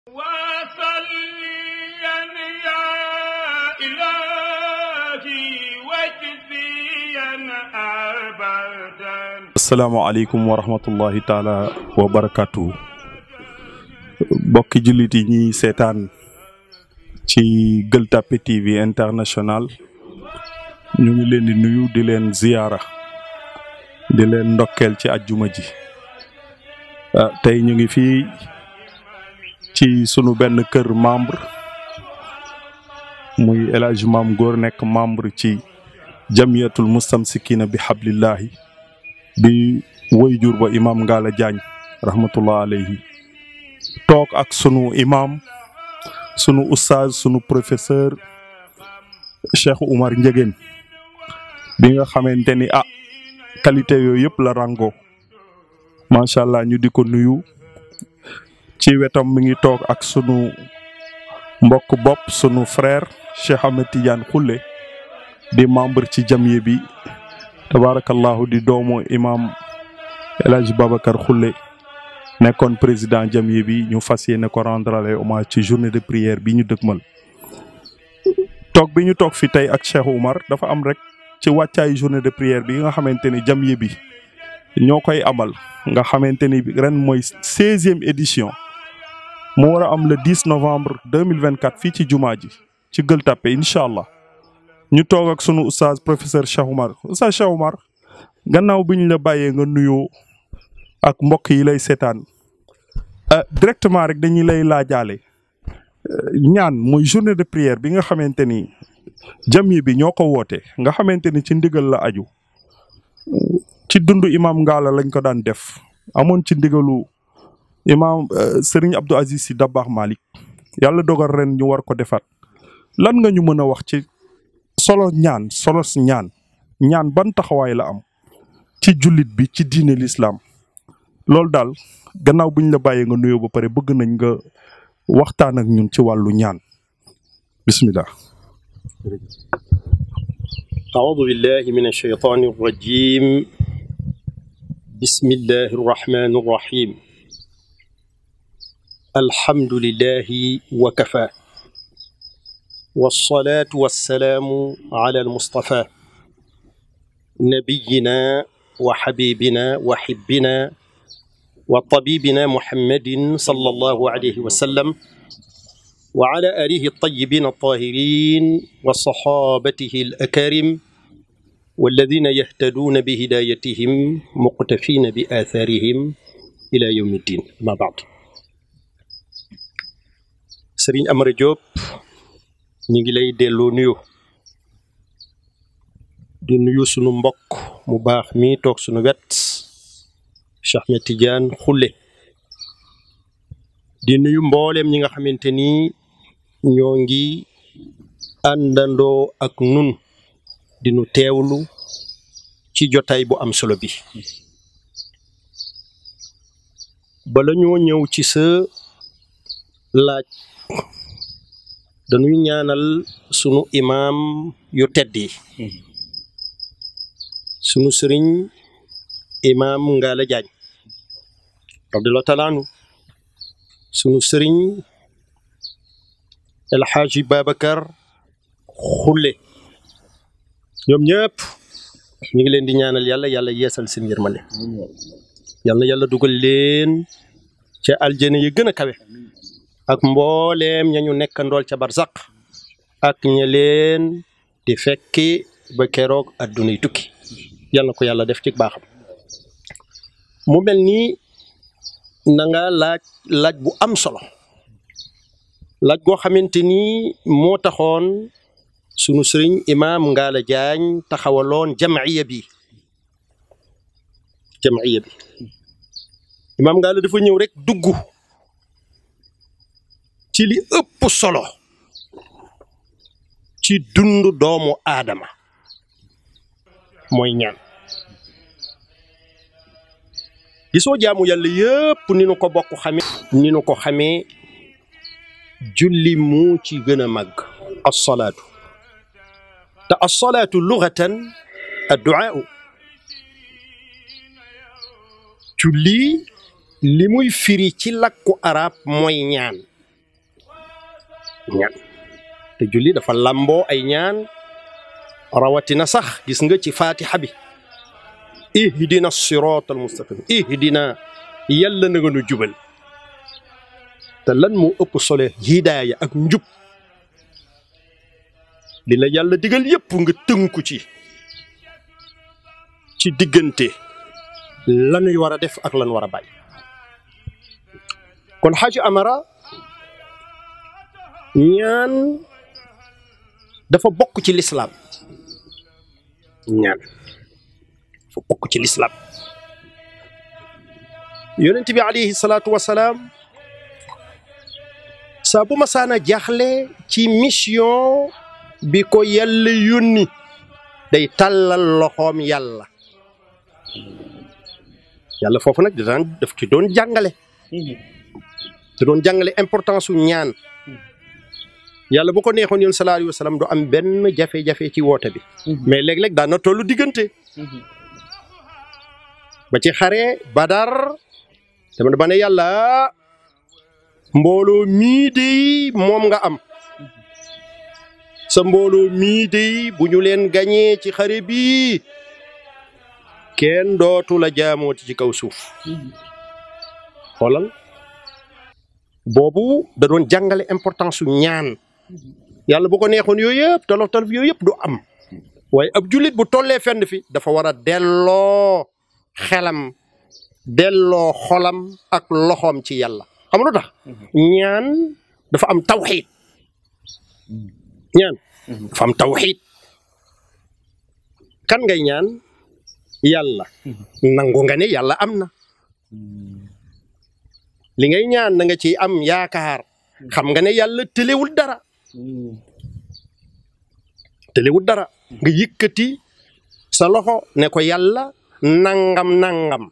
وصليا يا إلهي واجزيا أبدا asalaamaaleykum wa rahmatullahi taala wa barakaatu bokki jullit yi ñuy seetaan ci Gueule Tapée TV international ñu ngi leen di nuyu di leen ziyaara di leen ndokkeel ci ajjuma ji ah, tey ñu ngi fii ci sunu benn kër membre muy El Hadj Maam Góor nekk membre ci jamiyatul mustamsikina bi hablillahi di woy jur ba imam Ngalla Diagne rahmatullah alayhi toog ak sunu imam sunu oustaz sunu professeur Cheikh Oumar Ndiéguène bi nga xamante ni ah qualité yooyu yëpp la rango macha allah ñu di ko nuyu ci wetam mi ngi toog ak sunu mbokk bopp sunu frère Cheikh Ahmed Tidiane Khoule di membre ci jamiye bi tabarakallahu di doomu imam El Hadj Babacar Khoule nekkoon président jamiye bi ñu fas yéene ko rendre les hommage ci journée de prière bi ñu dëgmal toog bi ñu toog fi tey ak Cheikh Oumar dafa am rek ci wàccaayu journée de prière bi nga xamante ni jamiye bi ñoo koy amal nga xamante ni ren mooy seizième édition mu war a am le 10 novembre 2024 fii ci jumaa ji ci Gueule Tapée incha allah ñu toog ak sunu oustaz professeur Cheikh Oumar oustaz Cheikh Oumar gannaaw bi ñu la bàyyee nga nuyoo ak mbokk yi lay seetaan euh, directement rek dañuy lay laajaale euh, ñaan muy journée de prière bi nga xamante ni jamiya bi ñoo ko woote nga xamante ni ci ndigal la aju ci dundu imam Ngalla lañ ko daan def amoon ci ndigalu imam euh, Serigne Abdou Aziz Sy Dabakh Malick yàlla dogal ren ñu war ko defaat lan nga ñu mën a wax ci solo ñaan solo si ñaan ñaan ban taxawaay la am ci jullit bi ci diine l'islam loolu daal gannaaw buñ la bàyyee nga nuyoo ba pare bëgg nañ nga waxtaan ak ñun ci wàllu ñaan bismillah أعوذ بالله من الشيطان الرجيم بسم الله الرحمن الرحيم الحمد لله وكفى والصلاة والسلام على المصطفى نبينا وحبيبنا وحبنا وطبيبنا محمد صلى الله عليه وسلم وعلى آله الطيبين الطاهرين وصحابته الأكارم والذين يهتدون بهدايتهم مقتفين بآثارهم إلى يوم الدين ما بعد سرين أمر جوب نيجي لay delloo nuyu di nuyu sunu mbokk mu baax mi toog sunu wet Cheikh Ahmed Tidiane Khoule di nuyu mbooleem ñi nga xamante ni ñoo ngi àndandoo ak nun di nu teewlu ci jotaay bu am solo bi bala ñoo ñëw ci sa laaj dañuy ñaanal sunu imaam yu tedd yi sunu sëriñ imaam Ngalla Diagne radiyallahu taala anhu sunu sëriñ El Hadji Babacar Khoule ñoom ñëpp ñu ngi leen di ñaanal yàlla yàlla yeesal seen yërmande yal na yàlla dugal leen ca aljana yi gën a kawe ak mbooleem ña ñu nekkandool ca barzaq ak ña leen di fekki ba keroog adduna yi tukki yal na ko yàlla def ci baaxam mu mel ni na nga laaj laaj bu am solo laaj goo xamante ni moo taxoon sunu sëriñ imaam Ngalla Diagne taxawaloon jamiya bi jamiya bi imaam Ngalla dafa ñëw rek dugg ci li ëpp solo ci dund doomu aadama mooy ñaan gisoo jaamu yàlla yëpp ni nu ko bokk xamee ni nu ko xamee julli mu ci gën a màgg assalaatu te assalaatu lugatan adduaa julli li muy firi ci làkku arab mooy ñaan ñaan te julli dafa lamboo ay ñaan rawatina sax gis nga ci fatiha bi ihdina siratal mustaqim ihdina yàlla na nga nu jubal te lan moo ëpp solo hidaaya ak njub li la yàlla digal yépp nga tënku ci ci diggante lanuy war a def ak lan war a bàyyi kon xaaji amara ñaan dafa bokk ci lislaam ñaan dafa bokk ci lislaam yonent bi alayhi salaatu wasalaam saa bu ma saana jaaxle ci mission bi ko yàlla yónni day tàllal loxoom yàlla yàlla foofu nag daan daf ci doon jàngale te doon jàngale importance su ñaan yàlla bu ko neexoon yoon sallallahu alayhi wa sallam du am benn jafe-jafe ci woote bi mais léeg-léeg daan na tollu diggante ba ci xare badar dama ba ne yàlla mbooloo mii dey moom nga am sa mbooloo mii dey bu ñu leen gañee ci xare bii kenn dootu la jaamooti ci kaw suuf xoolal boobu da doon jàngale importance su ñaan yàlla bu ko neexoon yooyu yëpp tolof tolof yooyu yëpp du am waaye ab jullit bu tollee fenn fi dafa war a delloo xelam delloo xolam ak loxoom ci yàlla xam nga lu tax ñaan dafa am tawxiid ñaan dafa am tawxiid kan ngay ñaan yàlla nangu nga ne yàlla am na li ngay ñaan na nga ci am yaakaar xam nga ne yàlla tëlewul dara tëlewul dara nga yëkkati sa loxo ne ko yàlla nangam nangam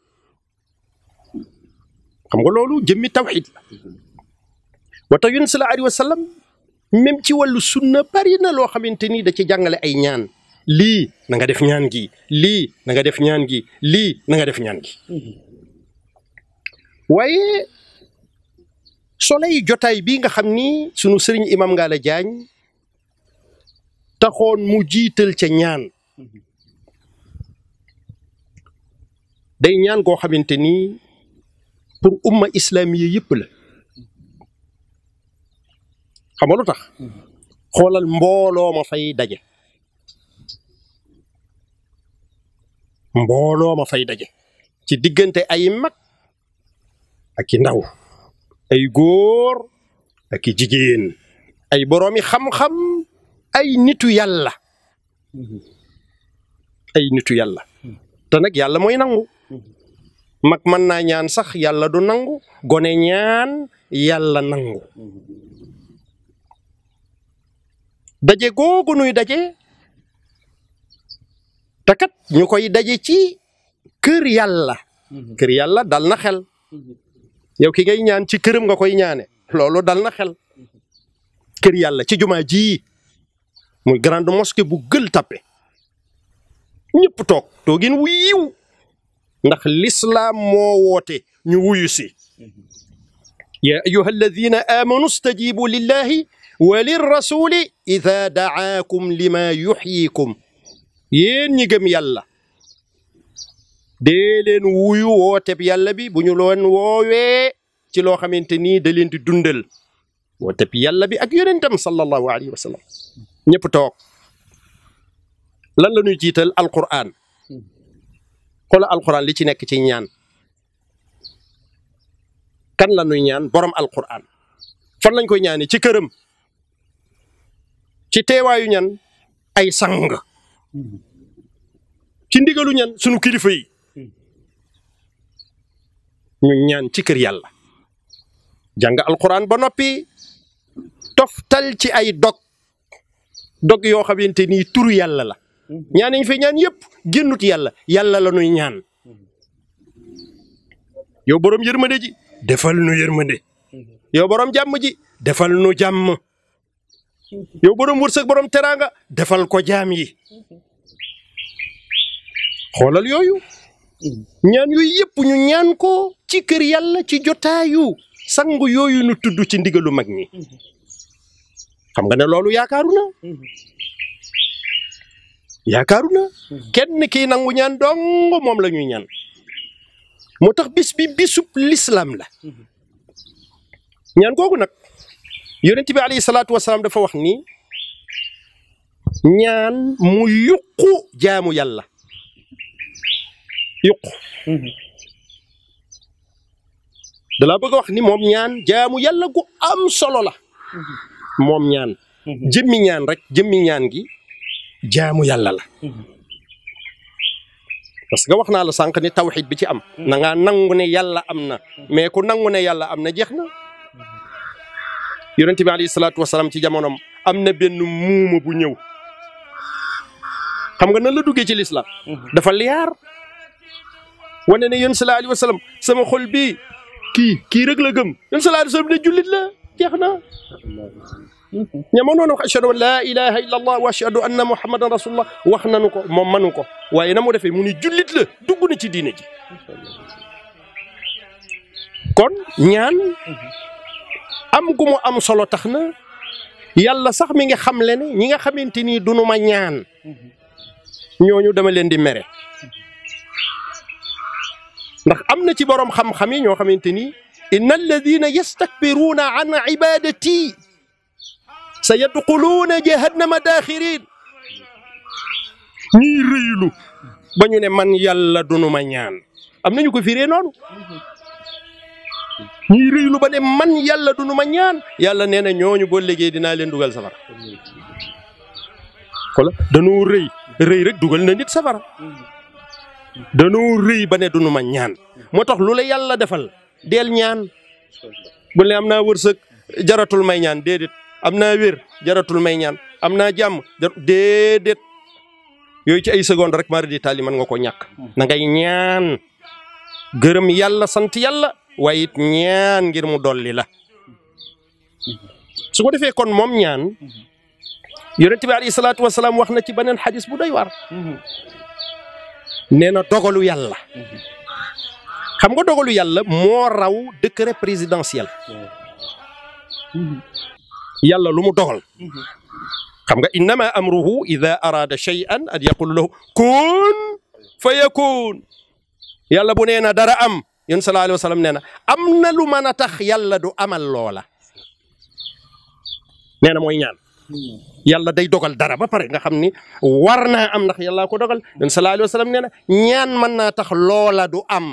xam nga loolu jëmmi tawxid la wa tax yonent sallallahu alayhi wa sallam même ci wàllu sunna bari na loo xamante ni da ci jàngale ay ñaan lii na nga def ñaan gi lii na nga def ñaan gi lii na nga def ñaan gi waaye soley jotaay bii nga xam ni sunu sëriñ imam Ngalla Diagne taxoon mu jiital ca ñaan day ñaan koo xamante ni pour umma islamiya yëpp la xam nga lu tax xoolal mbooloo ma fay daje mbooloo ma fay daje ci diggante ay mag ak i ndaw ay góor ak i jigéen ay boroomi xam-xam ay nitu yàlla ay nitu yàlla te nag yàlla mooy nangu mag mën naa ñaan sax yàlla du nangu gone ñaan yàlla nangu daje googu nuy daje te kat ñu koy daje ci kër yàlla kër yàlla dal na xel yow ki ngay ñaan ci këram nga koy ñaane loolu dal na xel kër yàlla ci jumaa ji muy grande mosquée bu gël tappe ñëpp toog toogin wu yiw ndax lislaam moo woote ñu wuyu si ya ayuha alladina amanu stajibu lillahi wa lirrasuli ida daakum lima yuxyikum yéen ñi gëm yàlla dee leen wuyu wooteb yàlla bi bu ñu loon woowee ci loo xamante nii da leen di dundal wooteb yàlla bi ak yonentam sallallahu alayhi wa sallam ñëpp toog lan la ñuy jiital alquran xoola alquran li ci nekk ci ñaan kan la ñuy ñaan borom alquran fan lañ koy ñaane ci këram ci teewaayu ñan ay sang ci ndigalu ñan sunu kilifa yi ñu ñaan ci kër yàlla jàng alquran ba noppi toftal ci ay dog dog yoo xamante ni turu yàlla la ñaan ñu fi ñaan yëpp génnut yàlla yàlla la nuy ñaan yow borom yërmande ji defal nu yërmande yow borom jàmm ji defal nu jàmm yow borom wërsëg borom teraanga defal ko jaam yi xoolal yooyu ñaan yooyu yëpp ñu ñaan ko ci kër yàlla ci jotaayu sangu yooyu nu tudd ci ndigalu mag ñi xam nga ne loolu yaakaaru na yaakaaru na kenn kii nangu ñaan dong moom la ñuy ñaan moo tax bis bi bisub lislaam la ñaan googu nag yonent bi alayhi salaatu wasalaam dafa wax ni ñaan mu yuqu jaamu yàlla yuqu dalaa bëgg a wax ni moom ñaan jaamu yàlla gu am solo la moom ñaan jëmmi ñaan rek jëmmi ñaan gi jaamu yàlla la parce que wax naa la sànq ni tawxid bi ci am na ngaa nangu ne yàlla am na mais ku nangu ne yàlla am na jeex na yonente bi alayhi salaatu wasalaam ci jamonoom am na benn muuma bu ñëw xam nga nan la duggee ci lislaam dafa liyaar wane ne yéen sallallahu alayhi wa sallam sama xol bii kii kii rek la gëm yéen sallallahu alayhi wa sallam ne jullit la jeex na ñama noonu wax ashhadu an laa ilaha illa allah wa ashhadu anna muhammadan rasulullah wax nanu ko moom manu ko waaye na mu defee mu ni jullit la dugg na ci diine ji kon ñaan am gu mu am solo tax na yàlla sax mi nga xam le ne ñi nga xamante ni dunu ma ñaan ñooñu dama leen di mere ndax am na ci borom xam-xam yi ñoo xamante ni inna alladina yastakbiruuna an ibadati sa yadxuluuna jahannama daaxirin ñii rëylu ba ñu ne man yàlla dunu ma ñaan am nañu ko firee noonu ñii rëylu ba ne man yàlla dunu ma ñaan yàlla nee na ñooñu boo liggéey dinaa leen dugal safara xola danoo rëy rëy rek dugal na nit safara danoo rëy ba ne dunu ma ñaan moo tax lu la yàlla defal deel ñaan bu ne am naa wërsëg jaratul may ñaan déedéet am naa wér jaratul may ñaan am naa jàmm déedéet yooyu ci ay seconde rek mari di taali mën nga ko ñàkk na ngay ñaan gërëm yàlla sant yàlla waaye it ñaan ngir mu dolli la su ko defee kon moom ñaan yonent bi alayhi salaatu wasalaam wax na ci beneen xadis bu doy waar nee na dogalu yàlla xam nga dogalu yàlla moo raw décret présidentiel yàlla lu mu dogal xam nga innama amruhu ida arada shay'an an yaqulu lahu kun fa yakun yàlla bu nee na dara am yéen sallallahu alayhi wa sallam nee na am na lu mën a tax yàlla du amal loola nee na mooy ñaan yàlla day dogal dara ba pare nga xam ni war naa am ndax yàlla ko dogal yéen sallallahu alayhi wa sallam nee na ñaan mën naa tax loola du am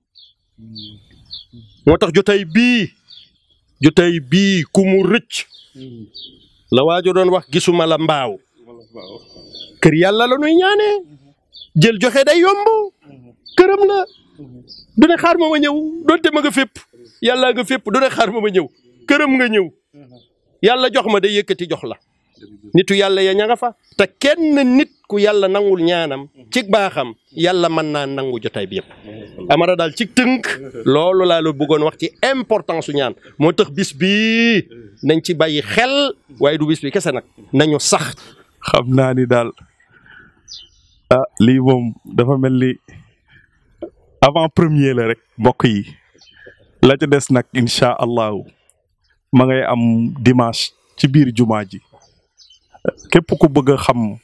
moo tax jotay bii jotay bii ku mu rëcc la waajo doon wax gisuma la mbaaw kër yàlla la nuy ñaanee jël joxe day yomb këram la du ne xaar ma ma ñëw doonte ma nga fépp yàlla nga fépp du ne xaar ma ma ñëw këram nga ñëw yàlla jox ma day yëkkati jox la nitu yàlla ya ña nga fa te kenn nit ku yàlla nangul ñaanam ci baaxam yàlla mën naa nangu jotaay bi yëpp amara daal ci tënk loolu laa la bëggoon wax ci importance su ñaan moo tax bis bii nañ ci bàyyi xel waaye du bis bi kese nag nañu sax xam naa ni daal ah lii moom dafa mel ni avant premier la rek mbokk yi la ca des nag incha allahu ma ngay am dimanche ci biir jumaa ji képp ku bëgg a xam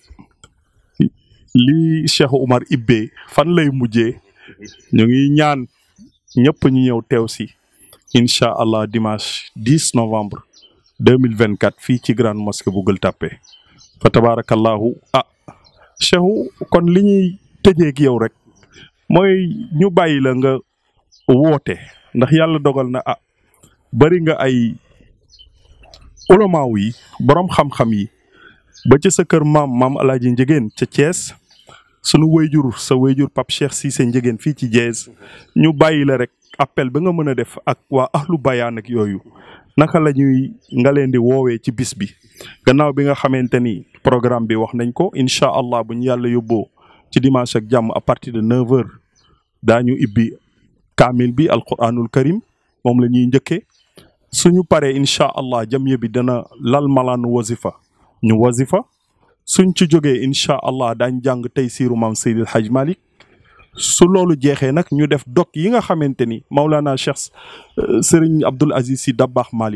lii Cheikh Oumar Ibbee fan lay mujjee ñu ngi ñaan ñëpp ñu ñëw teew si incha allah dimanche 10 novembre 2024 fii ci grande mosquée bu Gueule Tapée fa tabarakallahu ah Cheikh kon li ñuy tëjeeg yow rek mooy ñu bàyyi la nga woote ndax yàlla dogal na ah bari nga ay ulamaaw yi borom xam-xam yi ba ci sa kër maam maam alaaji njegéen ca Thiès sunu wayjur sa wayjur Pape Cheikh Cissé njegéen fii ci Thiès ñu bàyyi la rek appel ba nga mën a def ak waa ahlu bayaan ak yooyu naka la ñuy nga leen di woowee ci bis bi gannaaw bi nga xamante ni programme bi wax nañ ko incha allah bu ñu yàlla yóbboo ci dimanche ak jàmm à partir de 9 heures daañu ibbi kaamil bi alquranul karim moom la ñuy njëkkee suñu paree incha allah jamiya bi dana lal malaanu wazifa ñu wazifa suñ ci jógee incha allah daañ jàng tey siiru maam Seydil Hadj Malick su loolu jeexee nag ñu def dog yi nga xamante ni Maulana Cheikh Serigne Abdoul Aziz Sy Dabakh Malick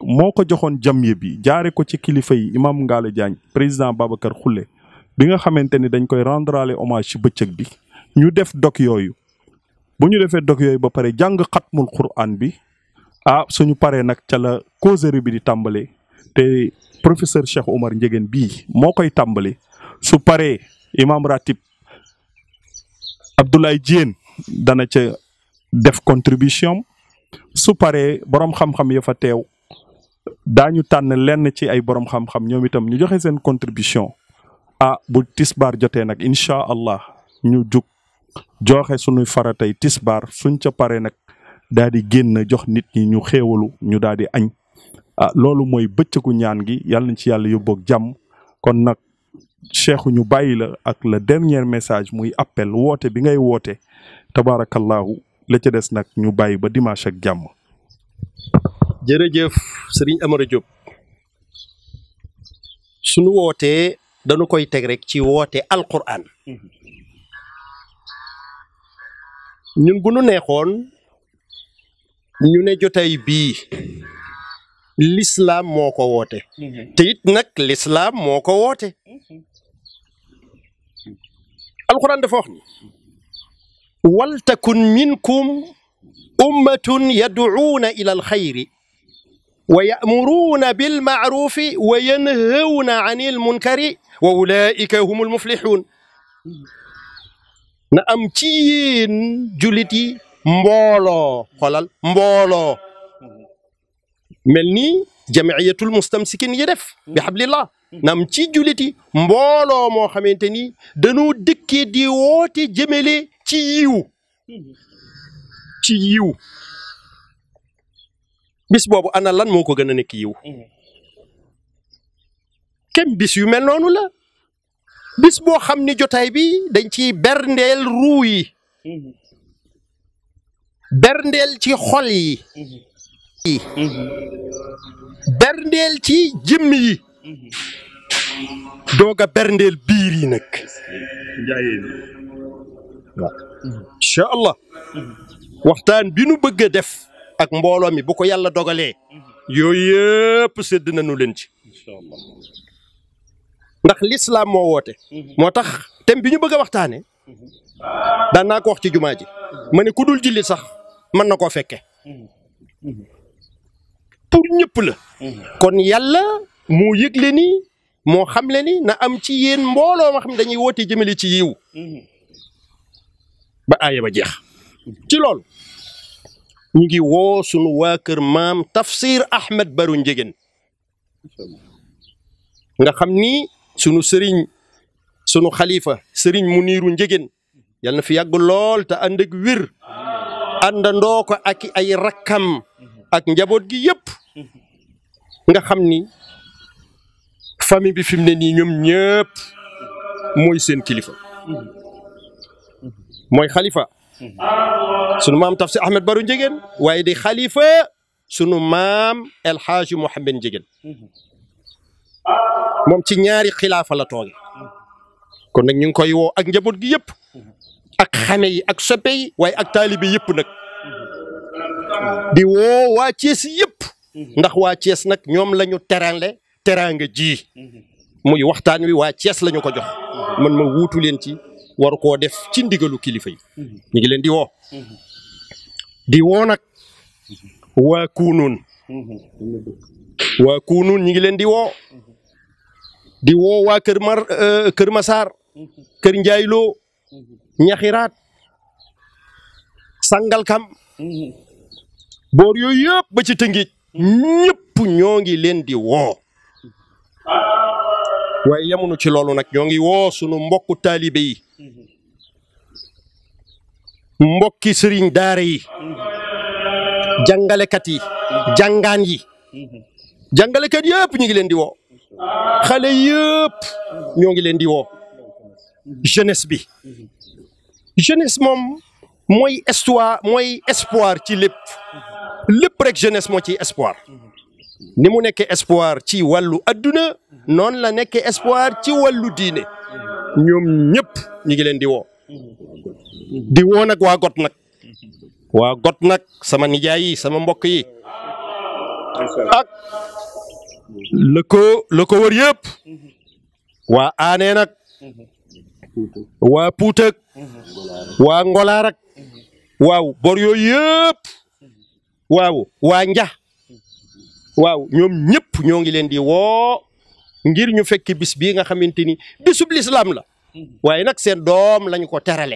moo ko joxoon jamiya bi jaare ko ci kilifa yi imam Ngalla Diagne président Babacar Khoule bi nga xamante ni dañ koy rendrale hommage ci bëccëg bi ñu def dog yooyu bu ñu defee dog yooyu ba pare jàng xatmul quran bi ah suñu paree nag ca la causerie bi di tàmbale te professeur Cheikh Omar Ndiéguène bii moo koy tàmbale su paree imam ratib Abdoulaye Diène dana ca def contribution su paree borom xam-xam ya fa teew daañu tànn lenn ci ay borom xam-xam ñoom itam ñu joxe seen contribution ah bu tisbaar jotee nag incha allah ñu jug joxe sunuy faratay tisbaar suñ ca paree nag daal di génn jox nit ñi ñu xéewalu ñu daal di añ ah loolu mooy bëccëgu ñaan gi yàlla nañ ci yàlla yóbboog jàmm kon nag cheikhu ñu bàyyi la ak le dernier message muy appel woote bi ngay woote tabaarakallahu la ca des nag ñu bàyyi ba dimanche ak jàmm. jërëjëf sëriñ Amara Diop sunu wootee dañu koy teg rek ci woote alquran ñun bu nu neexoon ñu ne jotaay bii lislaam moo ko woote te it nag lislaam moo ko woote alquran dafa wax ni waltakun minkum ummatun yad'uuna ila alxayri wa ya'muruuna bilma'ruufi wa yanhawna anil munkari wa ulaa'ika humul muflixuun na am ci yéen jullit yi mbooloo xoolal mbooloo mel ni jamiyatul mustamsikin yi def bi hablillah na am ci jullit yi mbooloo moo xamante ni dañoo dëkkee di woote jëmale ci yiw ci yiw bis boobu ana lan moo ko gën a nekk yiw kem bis yu mel noonu la bis boo xam ni jotaay bi dañ ciy berndeel ruu yi berndeel ci xol yi berndeel ci jëmm yi doog a berndeel biir yi nag waaw incha allah waxtaan bi nu bëgg a def ak mbooloo mi bu ko yàlla dogalee yooyu yëpp sédd nañu leen ci ndax lislaam moo woote moo tax thème bi ñu bëgg a waxtaane daan naa ko wax ci jumaa ji ma ne ku dul jullit sax mën na koo fekke pour ñëpp la kon yàlla moo yëgle ni moo xamle ni na am ci yéen mbooloo ma xam ne dañuy woote jëmale ci yiw ba aaya ba jeex ci loolu ñu ngi woo sunu waa kër maam tafsir Ahmed Baru Njegen nga xam ni sunu sëriñ sunu xalifa sëriñ Muniiru Njegen yal na fi yàgg lool te ànd ak wér àndandoo ko ak ay rakkam ak njaboot gi yëpp nga xam ni famille bi fi mu ne nii ñoom ñëpp mooy seen kilifa mooy xalifa sunu maam tafsir Ahmed Baru Njegen waaye di xalifa sunu maam El Hadji Mouhamed Njegen moom ci ñaari xilaafa la tooge kon nag ñu ngi koy woo ak njaboot gi yëpp ak xame yi ak soppe yi waaye ak taalibe yëpp nag di woo waa Cees yëpp ndax waa Cees nag ñoom la ñu terale teraanga ji muy waxtaan wi waa Cees la ñu ko jox man ma wuutu leen ci waru koo def ci ndigalu kilifa yi ñu ngi leen di woo di woo nag waa Kuunuun waa Kuunuun ñu ngi leen di woo di woo waa Kër Mar Kër Masaar Kër Njaayloo Ñaxiraat Sangalkam boor yooyu yëpp ba ci Tëngéej ñëpp ñoo ngi leen di woo waaye yemunu ci loolu nag ñoo ngi woo sunu mbokku taalibe yi mbokki sëriñ daara yi jàngalekat yi jàngaan yi jàngalekat yëpp ñu ngi leen di woo xale yëpp ñoo ngi leen di woo jeunesse bi jeunesse moom mooy histoire mooy espoir ci lépp lépp rek jeunesse moo ci espoir ni mu nekkee espoir ci wàllu adduna noonu la nekkee espoir ci wàllu diine ñoom ñëpp ñu ngi leen di woo di woo nag waa got nag waa got nag sama nijaay yi sama mbokk yi ak la ko la ko wër yëpp waa aaneen ak waa puutag waa ngolaar ak waaw bor yooyu yëpp waaw waa nja waaw ñoom ñëpp ñoo ngi leen di woo ngir ñu fekk bis bii nga xamante ni bisub lislaam la waaye nag seen doom lañu ko terale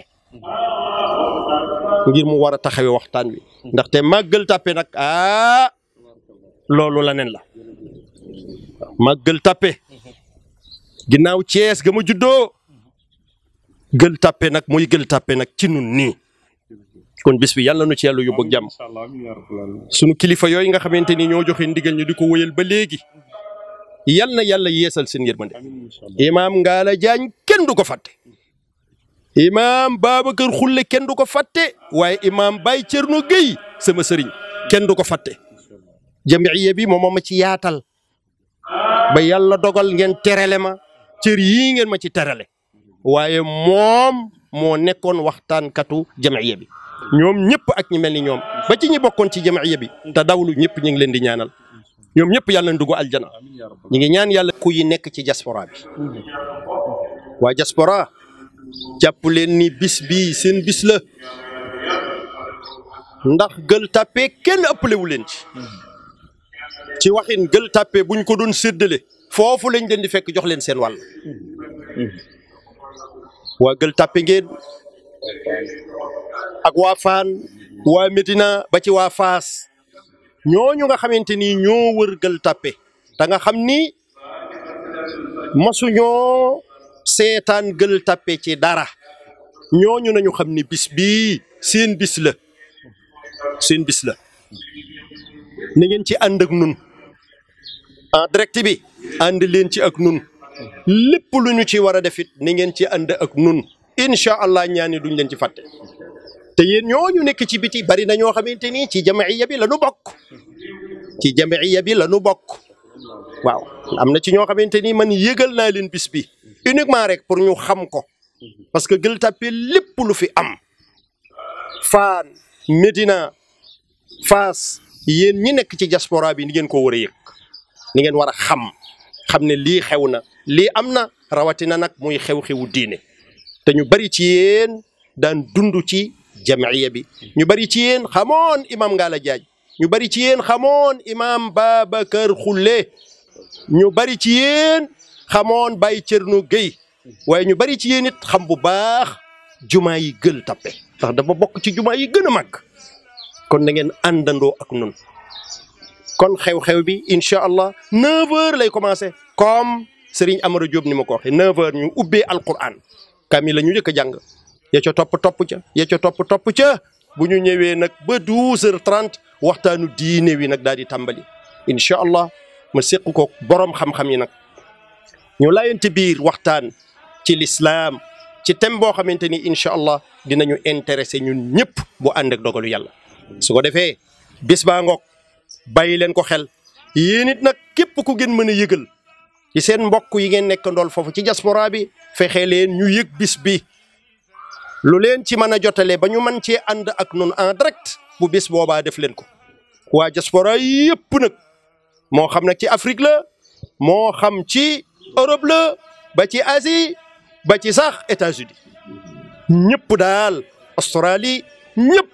ngir mu war a taxawee waxtaan wi ndaxte màggal tàppe nag ah loolu la nen la màggal tàppe ginnaaw Cees ga ma juddoo gël tàppe nag muy gël tàppe nag ci nun nii kon bis bi yàlla nu ci yàlla yóbbu ak jàmm sunu kilifa yooyu nga xamante ni ñoo joxe ndigal ñu di ko wëyal ba léegi yal na yàlla yeesal seen yërmande imaam Ngalla Diagne kenn du ko fàtte imaam Babacar Xulle kenn du ko fàtte waaye imaam Baye Thierno Gueye sama sëriñ kenn du ko fàtte jamiya bi moom ma ci yaatal ba yàlla dogal ngeen terale ma cër yii ngeen ma ci terale waaye moom moo nekkoon waxtaankatu jamiya bi ñoom ñëpp ak ñi mel ni ñoom ba ci ñi bokkoon ci jamiya bi te dawlu ñëpp ñu ngi leen di ñaanal ñoom ñëpp yàlla na dugg aljana ñu ngi ñaan yàlla ku yi nekk ci diaspora bi waa diaspora jàpp leen ni bis bii seen bis la ndax gël tàppe kenn ëppalewu leen ci ci waxin gël tàppe buñ ko doon séddale foofu lañ leen di fekk jox leen seen wàll waa gël tàppe ngeen ak waa Faan waa Medina ba ci waa Faas ñooñu nga xamante ni ñoo wër gël tàppe da nga xam ni masuñoo seetaan gël tàppe ci dara ñooñu nañu xam ni bis bii seen bis la seen bis la na ngeen ci ànd ak nun en direct bi ànd leen ci ak nun lépp lu ñu ci war a def it ni ngeen ci ànd ak nun incha allah ñaani duñ leen ci fàtte te yéen ñooñu nekk ci biti bari na ñoo xamante ni ci jamiya bi la nu bokk ci jamiya bi la nu bokk waaw am na ci ñoo xamante ni man yëgal naa leen bis bi uniquement rek pour ñu xam ko parce que Gueule Tapée lépp lu fi am Fann Médina Fass yéen ñi nekk ci diaspora bi ni ngeen ko war a yëg ni ngeen war a xam xam ne lii xew na lii am na rawatina nag muy xew-xewu diine te ñu bari ci yéen daan dund ci jamiya bi ñu bari ci yéen xamoon imam Ngalla Diagne ñu bari ci yéen xamoon imam Babacar Xulle ñu bari ci yéen xamoon Baye Thierno Gueye waaye ñu bari ci yéen it xam bu baax jumaa yi Gueule Tapée ndax dafa bokk ci jumaa yi gën a màgg kon na ngeen àndandoo ak nun kon xew-xew bi incha allah 9h lay commencé comme Serigne Amara Diop ni ma ko waxee 9h ñu ubbee Alquran kami la ñu njëkk a jàng ya ca topp topp ca ya ca topp topp ca bu ñu ñëwee nag ba 12h30 waxtaanu diine wi nag daal di tàmbali incha allah ma séq ko borom xam-xam yi nag ñu laayante biir waxtaan ci lislaam ci thème boo xamante ni incha allah dinañu intéressé ñun ñëpp bu ànd ak dogalu yàlla su ko defee bis baa ngoog bàyyi leen ko xel yéen it nag képp ku ngeen mën a yëgal ci seen mbokk yi ngeen nekk ndool foofu ci diaspora bi fexe leen ñu yëg bis bi lu leen ci mën a jotale ba ñu mën cee ànd ak nun en direct bu bis boobaa def leen ko waa diaspora yëpp nag moo xam nag ci Afrique la moo xam ci Europe la ba ci Asie ba ci sax États-Unis ñëpp daal Australie ñëpp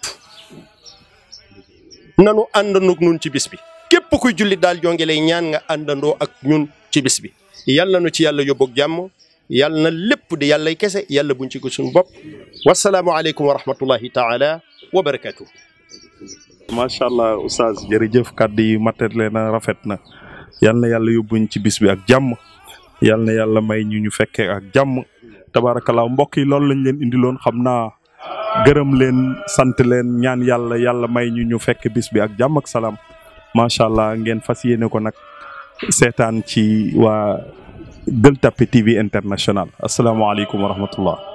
nanu àndandoo ak ñun ci bis bi képp kuy jullit daal jonge lay ñaan nga àndandoo ak ñun ci bis bi yàlla nu ci yàlla yóbbu ak jàmm yàlla na lépp di yàllay kese yàlla buñ ci ko suñu bopp wasalaamu aleykum wa rahmatullahi taala wa barakatuh macha allah oustaz jërëjëf kàddu yi matale na rafet na yal na yàlla yóbbuñ ci bis bi ak jàmm yal na yàlla may ñu ñu fekkee ak jàmm tabaarakallaa mbokk yi loolu lañ leen indiloon xam naa gërëm leen sant leen ñaan yàlla yàlla may ñu ñu fekk bis bi ak jàmm ak salaam macha allah ngeen fas yéene ko nag seetaan ci waa Gueule Tapée TV International asalaamaaleykum wa rahmatullah